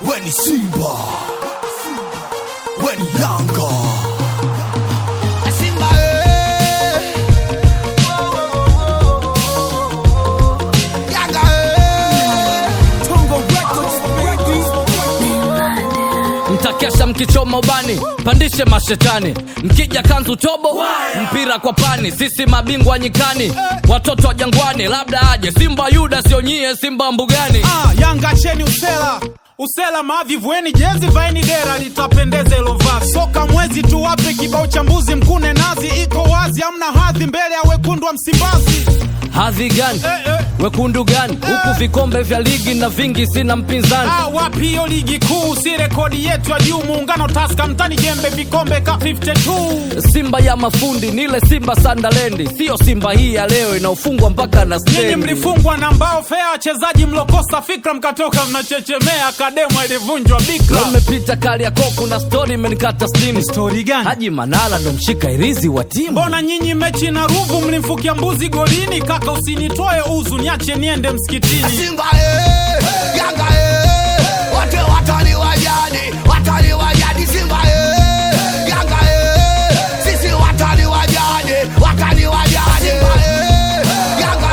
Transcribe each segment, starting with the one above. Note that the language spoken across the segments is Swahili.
weni Simba, weni Yanga. Simba eh. Yanga eh. Tongo Records, mtakesha mkichoma ubani pandishe mashetani mkija kanzu tobo mpira kwa pani sisi mabingwa nyikani watoto wa jangwani labda aje simba yuda sio nyie simba mbugani Ah, Yanga cheni usela usela mavi vueni jezi vaeni dera litapendeza ilo vazi soka mwezi tu wape kibao cha mbuzi mkune nazi iko wazi amna hadhi mbele ya wekundu wa Msimbazi hadhi gani eh, eh. wekundu gani huku vikombe vya ligi na vingi sina mpinzani Ah, wapi hiyo ligi kuu si rekodi yetu ya juu muungano taska mtani jembe vikombe ka 52 simba ya mafundi nile simba sandalendi siyo simba hii ya leo inaofungwa mpaka na Nyinyi stendi mlifungwa na mbao fea wachezaji mlokosa fikra mkatoka mnachechemea kademo ilivunjwa bikra Leo nimepita kali ya koku na stori imenikata stimu stori gani haji manala ndo mshika irizi wa timu mbona nyinyi mechi na ruvu mlimfukia mbuzi golini kaka usinitoe uzu niache niende msikitini Simba eh. Yanga eh. Wote watani wa jadi, watani wa jadi Simba eh. Yanga eh. Sisi watani wa jadi, watani wa jadi Simba eh. Yanga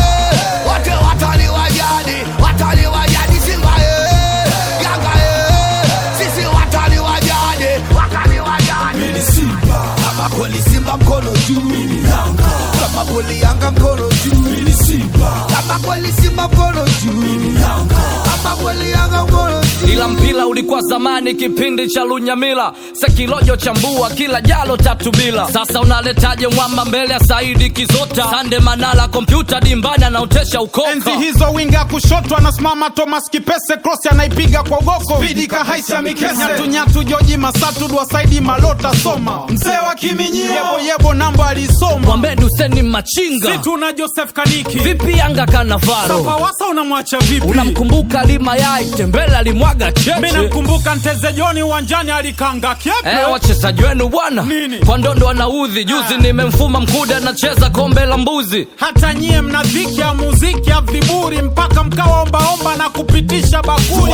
eh. Wote watani wa jadi, watani wa jadi Simba eh. Yanga eh. Sisi watani wa jadi, watani wa jadi Mimi Simba, kama kweli Simba mkono juu Mimi Yanga, kama kweli Yanga mkono juu Mimi Simba, kama kweli Simba mkono juu Mimi Yanga, kama kweli Yanga mkono juu ila mpira ulikuwa zamani kipindi cha lunyamila sekilojo chambua kila jalo tatu bila sasa unaletaje mwamba mbele ya saidi kizota sande manala kompyuta dimbani anaotesha ukoka enzi hizo winga kushoto anasimama thomas kipese cross anaipiga kwa ugoko vidika haisha mikese nyatunyatu joji masatu dwa saidi malota soma mzee wa kiminyio yebo yebo namba alisoma mwambeni useni machinga situ na joseph kaniki vipi yanga kanavaro pawasa unamwacha vipi unamkumbuka limayai tembele alimwaga mi cheche namkumbuka nteze joni uwanjani alikanga kyepe Eh, wachezaji wenu bwana Nini? kwa ndondo wanaudhi juzi Ah. nimemfuma mkude anacheza kombe la mbuzi hata nyie mna dhiki ya muziki ya viburi mpaka mkawa ombaomba na kupitisha bakuli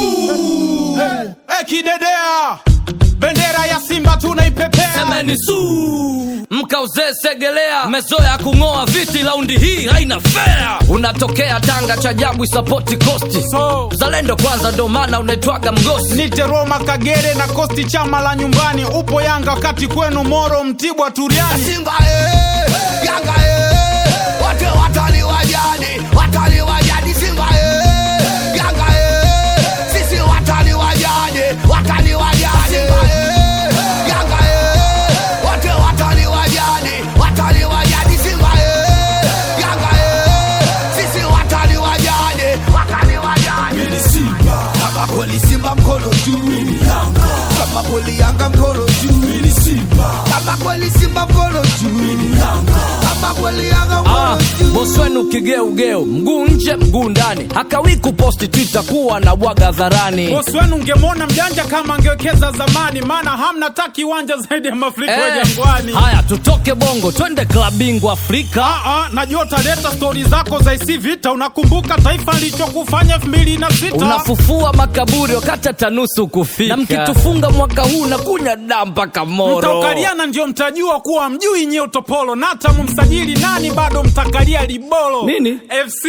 hey, kidedea bendera ya simba tunaipepea semeni su mkauzee segelea mezoya kung'oa viti laundi hii haina fea unatokea tanga cha jabu isapoti kosti so zalendo kwanza ndo maana unaitwaga mgosi nite roma kagere na kosti chama la nyumbani upo yanga wakati kwenu moro mtibwa turiani Simba eh, Yanga eh, wote watani wa jadi, watani wa jadi Simba eh, Yanga eh, sisi watani wa jadi, watani wa jadi Simba eh, Yanga eh, wote watani wa jadi, watani wa jadi Simba eh, Yanga eh, sisi watani wa jadi, watani wa jadi Mimi Simba, kama kweli Simba mkono juu, mimi Yanga, kama kweli Yanga mkono juu, mimi Simba, kama kweli Simba mkono juu, mimi Yanga, kama kweli Yanga Ah, mkono juu. bosi wenu kigeugeu mguu nje mguu ndani hakawi kuposti twitter kuwa na bwaga dharani bosi wenu ungemwona mjanja kama angewekeza zamani maana hamna ta kiwanja zaidi ya mafuriko ya Eh, jangwani haya tutoke bongo twende klab bingwa afrika Ah, ah, najua utaleta stori zako za isi vita unakumbuka taifa lichokufanya elfu mbili na sita unafufua makaburi wakati hata nusu kufika na mkitufunga mwaka huu na kunya daa mpaka moro mtaukaliana ndio mtajua kuwa mjui nyie utopolo na hata mumsajili nani bado mtakalia libolo Nini? fc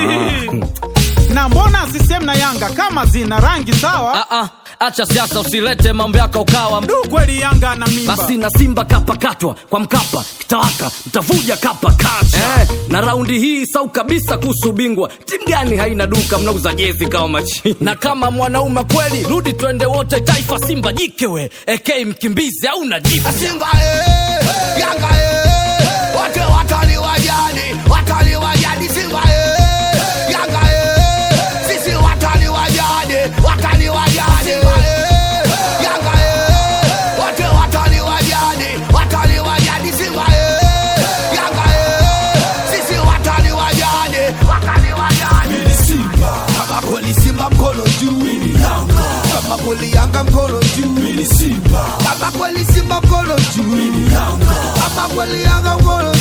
na mbona sisem na yanga kama zina rangi sawa Ah, ah, acha siasa usilete mambo yako ukawa du kweli yanga na mimba basi na simba kapakatwa kwa mkapa kitawaka mtavuja kapa kacha eh, na raundi hii sau kabisa kuhusu bingwa timu gani haina duka mnauza jezi kama machini na kama mwanaume kweli rudi twende wote taifa simba jikewe ek mkimbizi au najifu Simba eh, Yanga eh, wote watani wa jadi, watani wa jadi Simba eh, Yanga eh, sisi watani wa jadi, watani wa jadi Simba eh, Yanga eh, wote watani wa jadi, watani wa jadi Simba eh, Yanga eh, sisi watani wa jadi, watani wa jadi Mimi Simba, kama kweli Simba mkono juu, mimi Yanga, kama kweli Yanga mkono juu, mimi Simba, kama kweli Simba mkono juu, mimi Yanga, kama kweli Yanga mkono